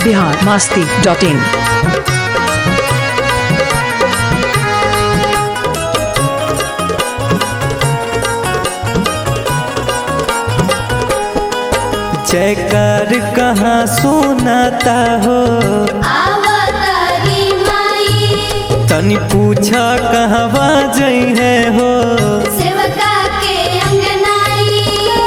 Bihar Masti dot in जयकार कहाँ सुनाता हो आवतारी माई तनी पूछा कहवा जई है हो सेवका के अंगनाई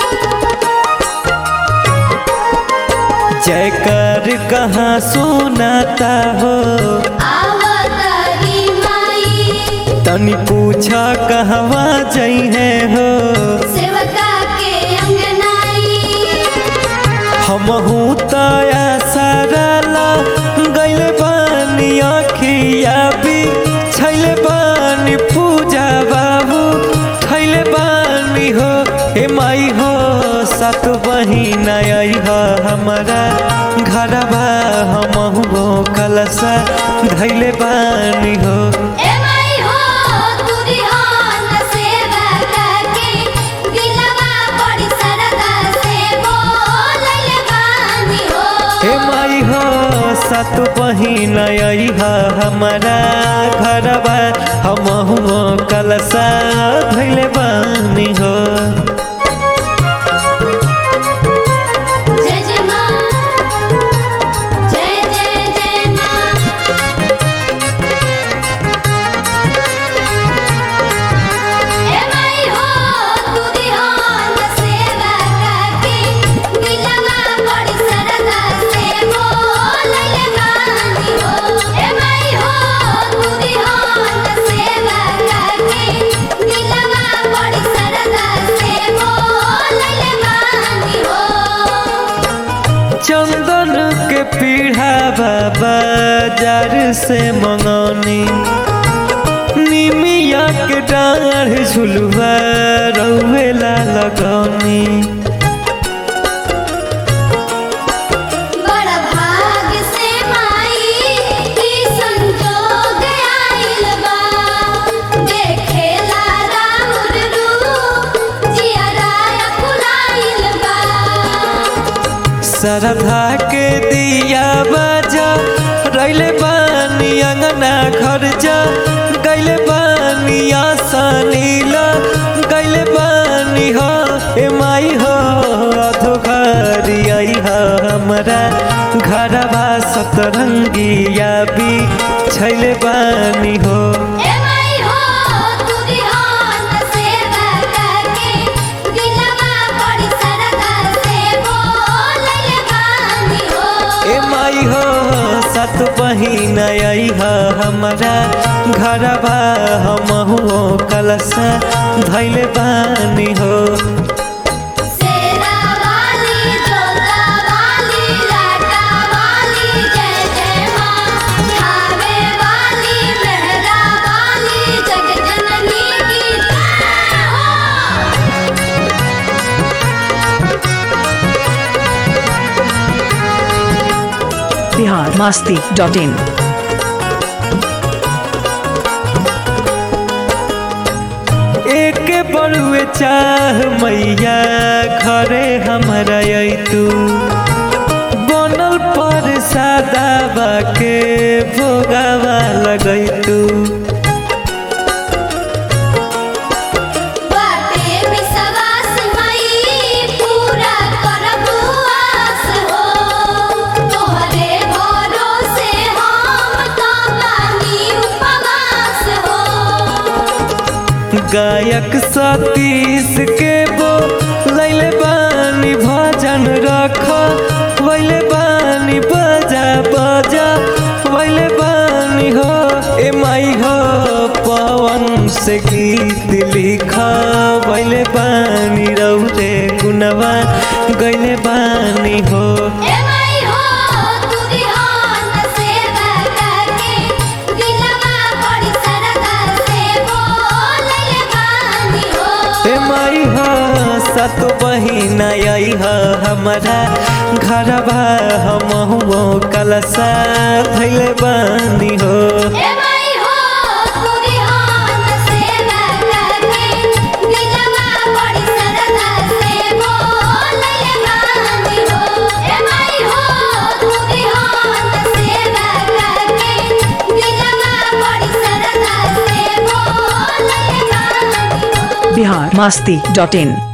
जयकार कहाँ सुनाता हो आवतारी माई तनी पूछा कहवा जई है हो सेवका के अंगनाई हमहू तया सरला गैल बानी अखिया भी छैले बानी पूजा बाबू खैले बानी हो हे माई हो सात बहिन आई हो हमारा घरबा हमहू कलसा धैले बानी हो ए माई हो तुरी हो न सेवका के दिलवा बड़ी सरदा से बोलले बानी हो हे माई हो सात बहिन आई हो हमारा घरबा हमहू कलसा धैले बानी हो जय जय माँ जय जय जय माँ ए माई हो तुरी हो न सेवका के दिलवा बड़ी सरदा से बोलले बानी हो ए माई हो तुरी हो न सेवका के दिलवा बड़ी सरदा से बोलले बानी हो चंदन के पीढ़ा बाजार से मंगौनी निमिया के डाढ़ झुलुआ रौवेला लगौनी बड़ा भाग से माई की संजोग आइल बा देखेला राउर रूप जियरा फुलाइल बा श्रद्धा के दिया बाजा रैले बानी अंगना घर जा गैले बानी आसानीला गैले बानी हो ए माई हो अधो घरी आई हो हमरा घरवा सतरंगिया भी छैले बानी हो ए माई हो तुरी हो न सेवका के दिलवा बड़ी सरदा से बोलले बानी हो ए माई हो सत बहिन आई हो हमरा घरवा हमहू कलसा धैले बानी हो सेरा वाली जोता वाली लाटा वाली जय जय माँ खावे वाली मेहरा वाली जग जननी की जय हो बिहार मास्ती डॉट इन एक बड़ुए चाह मैया घरे हमरा आई तू बनल पर सादा के भोगावा लगै तू बाटे विश्वास मई पूरा करबू आस हो तोहरे भरोसे हम तो बानी उपवास हो गायक सतीश के बो लैले बानी भजन रख वैले बानी बजा बजा वैले बानी हो ए माई हो पवन से गीत लिखा वैले बानी रौदे गुनवा गैले बानी हो ए माई हो तुरी हो न सेवका के दिलवा बड़ी सरदा से बोलले बानी हो ए माई हो सत बहिन आई हो हमारा घरबा हमहू कलसा धैले बानी हो ए माई हो तुरी हो न सेवका के दिलवा बड़ी सरदा से बोलले बानी हो ए माई हो तुरी हो बिहार मस्ती डॉट इन